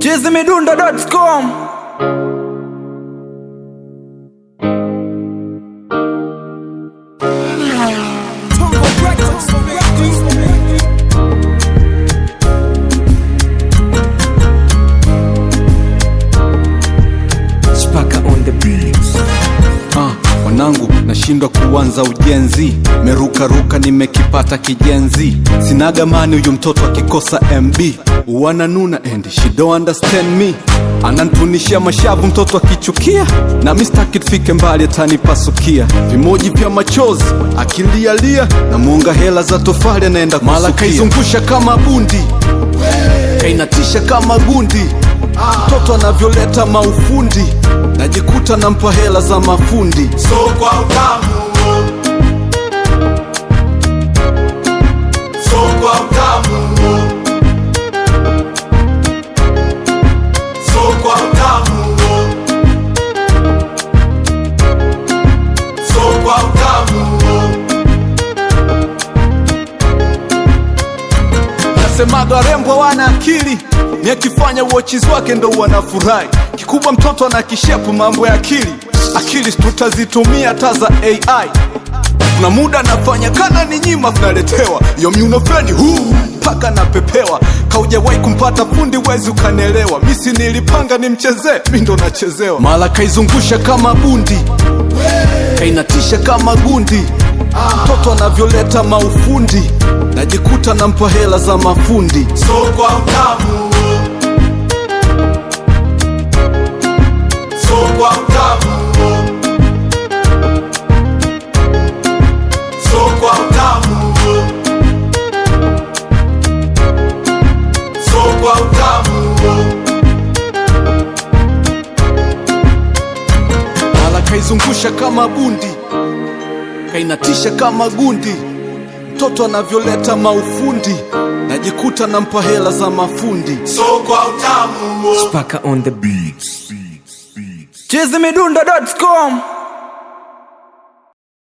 chizimidundo.com Spaka on the beats. Ah, wanangu nashindwa kuanza ujenzi merukaruka nimekipata kijenzi sinaga mani huyu mtoto akikosa mb wananuna and she don't understand me anantunishia mashavu mtoto akichukia na mistaki tufike mbali atanipasukia vimoji vya machozi akilialia na muunga hela za tofali anaenda mala kaizungusha kama bundi kainatisha kama gundi mtoto anavyoleta maufundi najikuta nampa hela za mafundi so kwa utamu so kwa utamu so kwa utamu so kwa utamu nasemaga warembo wana akili ni akifanya uochizi wake ndo wanafurahi kikubwa mtoto ana kishepu mambo ya akili akili tutazitumia hata za ai kuna muda anafanya kana ni nyima tunaletewa iyo myunofeni huu mpaka napepewa kaujawahi kumpata fundi wezi ukanelewa misi nilipanga nimchezee mi ndo nachezewa mala kaizungusha kama bundi kainatisha kama gundi mtoto anavyoleta maufundi najikuta nampa hela za mafundi so kwa utamu so kwa utamu so kwa utamu so kwa utamu mala kaizungusha kama bundi kainatisha kama gundi mtoto anavyoleta maufundi najikuta nampa hela za mafundi so kwa utamu Spaka on the beats. chizimidundo.com